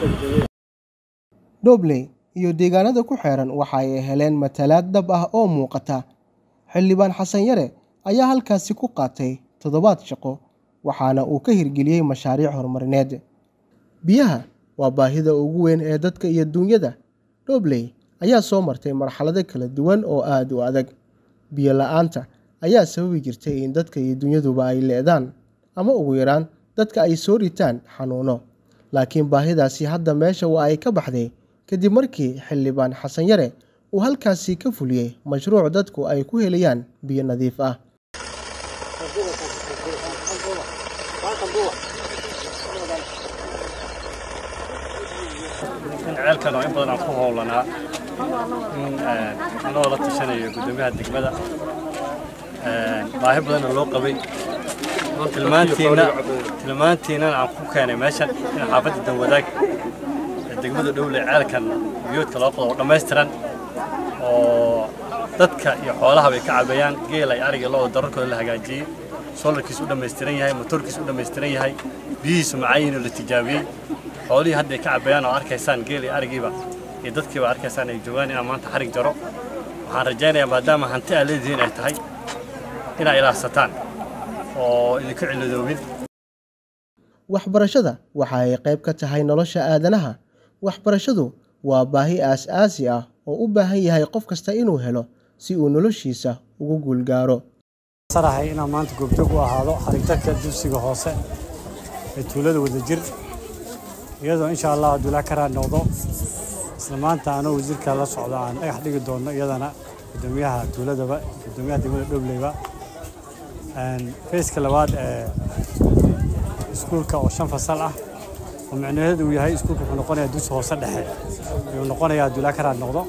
dhobley iyo deegaanada ku xeeran waxa ay heleen matalaad dhab ah oo muuqata xildhibaan xasan yare ayaa halkaasi ku qaatay toddobaad shaqo waxaana uu ka hirgeliyey mashaariic horumarineed biyaha waa baahida ugu weyn ee dadka iyo duunyada dhobley ayaa soo martay marxalado kala duwan oo aada u adag biyo la-aanta ayaa sababi jirtay in dadka iyo dunyaduba ay leedaan ama ugu yaraan dadka ay soo ritaan xanuuno laakiin baahidaasi hadda meesha waa ay ka baxday kadib markii xildhibaan xasan yare uu halkaasi ka fuliyey mashruuc dadku ay ku helayaan biyo nadiif ah in ceelkan oo in badan aan ku howlanaa in anagoo la tashanayo guddoomiyaha degmada baahi badanna loo qabay tilmaantiina tilmaantiinan aan ku keenay meeshan in xaafadda danwadaag ee degmada dhowle ceelkan biyoodka loo qodo oo dhammaystiran oo dadka iyo xoolahaba ay ka cabayaan geel ay ariga loo dararkooda la hagaajiyey solarkiisu u dhammaystiran yahay motorkiisu u dhammaystiran yahay biyihiisu macaayiin oo la tijaabiyey xoolihii hadda ay ka cabayaan oo arkaysaan geel iyo arigiiba iyo dadkiiba arkaysaan ay joogaan inaan maanta xarig jaro waxaan rajaynayaa maadaama hanti aad leedihiin ay tahay inaa ilaahsataan oo idinka ciladoobin waxbarashada waxa ay qayb ka tahay nolosha aadanaha waxbarashadu waa baahi aas-aasi ah oo u baahan yahay qof kasta inuu helo si uu noloshiisa ugu guulgaaro sarahay inaan maanta goobjoog u ahaado xarigtarka dugsiga hoose ee tuulada wadajir iyadoo insha allah hadduu ilaa ka raad noqdo isla maanta anoo wasiirka la socdo aan dhagax dhigi doonno iyadana guddoomiyaha tuuladaba guddoomiyaha degmada dhobleyba feyska labaad ee iskuulka oo shan fasal ah oo micnaheedu uu yahay iskuulka wuxuu noqonayaa dugsi hoose dhexe ayuu noqonayaa hadduu ilaa ka raad noqdo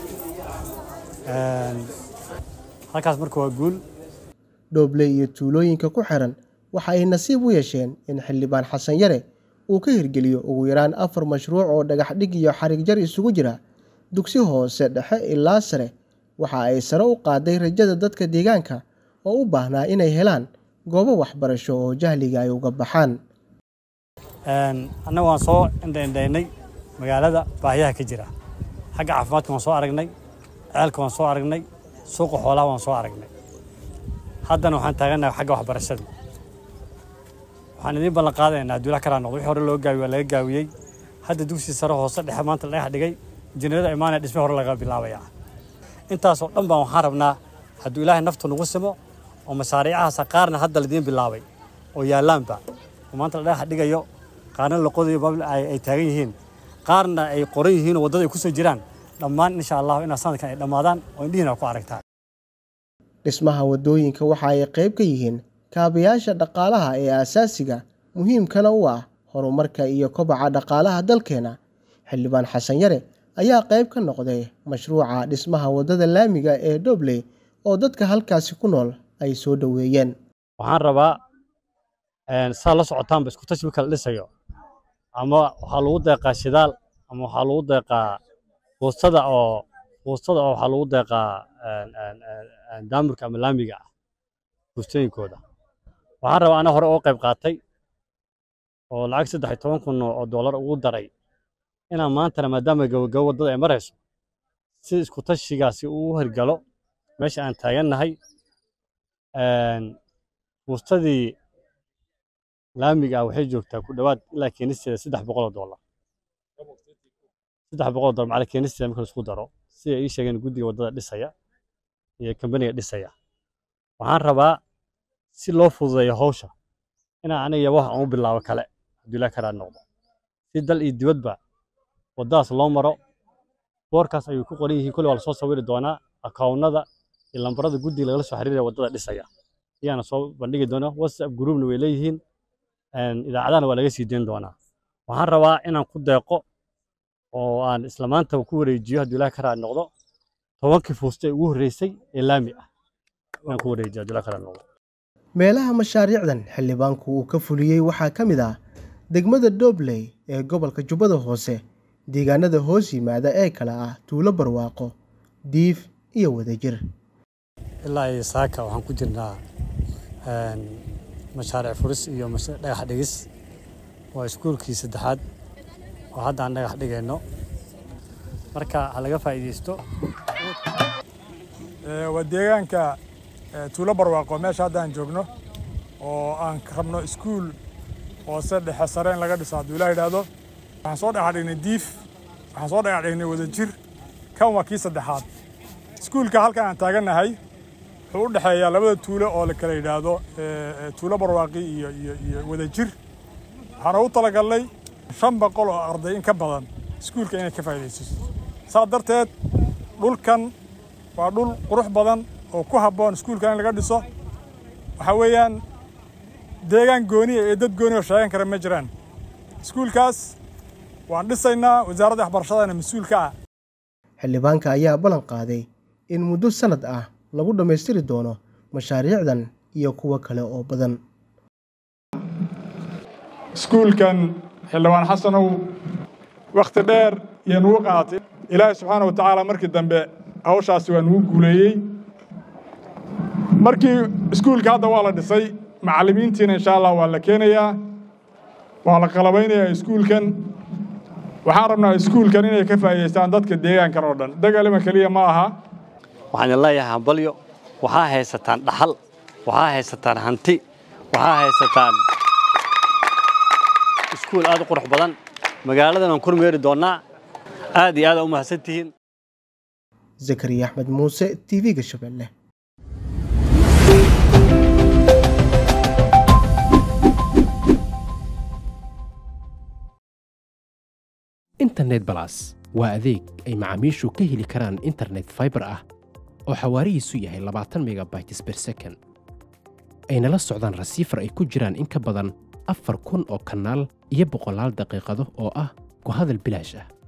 halkaas marka waa guul dhobley iyo tuulooyinka ku xiran waxa ay nasiib u yeesheen in xildhibaan xasan yare uu ka hirgeliyo ugu yaraan afar mashruuc oo dhagax dhig iyo xarig jar isugu jira dugsi hoose dhexe ilaa sare waxa ay sare u qaaday rajada dadka deegaanka oo u baahnaa inay helaan goobo waxbarasho oo jahliga ay uga baxaan annaga waan soo indhaindhaynay magaalada baahiyaha ka jira xagga caafimaadka waan soo aragnay ceelka waan soo aragnay suuqa xoolaha waan soo aragnay haddana waxaan taagannahay xagga waxbarashada waxaan idiin ballan qaadaynaa hadduu ilaah ka raad noqdo wixii hore loo gaawiye waa laga gaawiyey hadda dugsi sare hoose dhexe maanta la dhagax dhigay injineerada imaanaya dhisme hore laga bilaabayaa intaasoo dhan baan waxaan rabnaa hadduu ilaahay naftu nagu simo oo mashaariicahaasa qaarna hadda laidiin bilaabay oo yaallaanba oo maanta la dhagax dhigayo qaarna la qodayo baabl ay taagan yihiin qaarna ay qoran yihiin oo waddada ay ku soo jiraan dhammaan insha allahu inaa sanadkan ay dhammaadaan oo indhihiina ku aragtaa dhismaha waddooyinka waxa ay qayb ka yihiin kaabayaasha dhaqaalaha ee aasaasiga muhiimkana u ah horumarka iyo kobaca dhaqaalaha dalkeena xildhibaan xasan yare ayaa qayb ka noqday mashruuca dhismaha waddada laamiga ee dhobley oo dadka halkaasi ku nool ay soo dhoweeyeen waxaan rabaa saa la socotaanba isku tashi marka la dhisayo ama waxaa lagu deeqaa shidaal ama waxaa lagu deeqaa buustada oo buustada oo waxaa lagu deeqaa daamurka ama laamiga ah buustooyinkooda waxaan rabaa ana hore oo qayb qaatay oo lacag saddex iyo toban kun oo doolar ugu daray inaan maantana maadaama gabagabo waddada ay marayso si isku tashigaasi uu hirgalo meesha aan taagannahay buustadii laamiga ah waxay joogtaa ku dhowaad ilaa keenisteeda saddex boqol oo doolar saddex boqol oo doolar macala keenisteeda marka laisku daro sida ii sheegeen guddiga waddada dhisaya iyo kambaniga dhisaya waxaan rabaa si loo fududeeyo hawsha inaan aniga wax aan u bilaabo kale hadduu ilaa karaa noqdo si dal iyo dibadba waddadaas loo maro boorkaas ayuu ku qoran yihiin kolle waa lasoo sawiri doonaa akaawnada iyo lambarada guddiga lagala soo xiriiraya waddada dhisaya ayaana soo bandhigi doona whatsapp groupna way leeyihiin idaacadana waa laga sii dayn doonaa waxaan rabaa inaan ku deeqo oo aan isla maanta ku wareejiyo hadduu ilaa karaa noqdo tobankii fuusta ee ugu horreysay ee laami ah inaan ku wareejiyo hadduu ilaa karaa noqdo meelaha mashaariicdan xildhibaanku uu ka fuliyey waxaa ka mid ah degmada dhobley ee gobolka jubbada hoose deegaanada hoos yimaada ee kale ah tuulo barwaaqo diif iyo wadajir ilaa iyo saaka waxaan ku jirnaa mashaariic furis iyo dhagax dhigis waa iskuulkii saddexaad oo hadda aan dhagax dhigayno marka ha laga faa'iidaysto waa deegaanka tuulo barwaaqo meesha hadda aan joogno oo aan rabno iskuul hoose dhexe sare in laga dhiso hadduu ilaa yidhaahdo waxaan soo dhagax dhignay diif waxaan soo dhagax dhignay wadajir kan waa kii saddexaad iskuulka halkan aan taagannahay wuxuu u dhexeeyaa labada tuulo oo la kala yidhaahdo tuulo barwaaqi iyo iyo iyo wadajir waxaan ugu talagalnay shan boqol oo arday in ka badan iskuulka inay ka faa'iidaysato saas darteed dhulkan waa dhul qurux badan oo ku habboon iskuulka in laga dhiso waxaa weeyaan deegaan gooniya ee dad gooni oo sheegan kara ma jiraan iskuulkaas waan dhisaynaa wasaaradda waxbarashadana mas-uulka ah xildhibaanka ayaa ballan qaaday in muddo sannad ah lagu dhammaystiri doono mashaariicdan iyo kuwo kale oo badan iskuulkan xildhibaan xasanow wakhti dheer iyo nugu qaatay ilaahay subxaana wa tacaala markii dambe hawshaasi waa nugu guuleeyey markii iskuulka hadda waa la dhisay macallimiintiina insha allah waa la keenayaa waa la qalabaynayaa iskuulkan waxaan rabnaa iskuulkan inay ka faa'iidaystaan dadka deegaankan oo dhan dagaalima keliya ma aha waxaan leeyahay hambalyo waxaa haysataan dhaxal waxaa haysataan hanti waxaa haysataan iskuul aad u qurux badan magaaladan aan kormeeri doonnaa aad iyo aad aa u mahadsantihiin zakariya axmed muuse tv-ga shabeelle internet balas waa adeeg ay macaamiishu ka heli karaan internet faibar ah oo xawaarihiisu yahay labaatan megabytes ber second ayna la socdaan rasiifar ay ku jiraan in ka badan afar kun oo kanaal iyo boqolaal daqiiqado oo ah ku hadal bilaash ah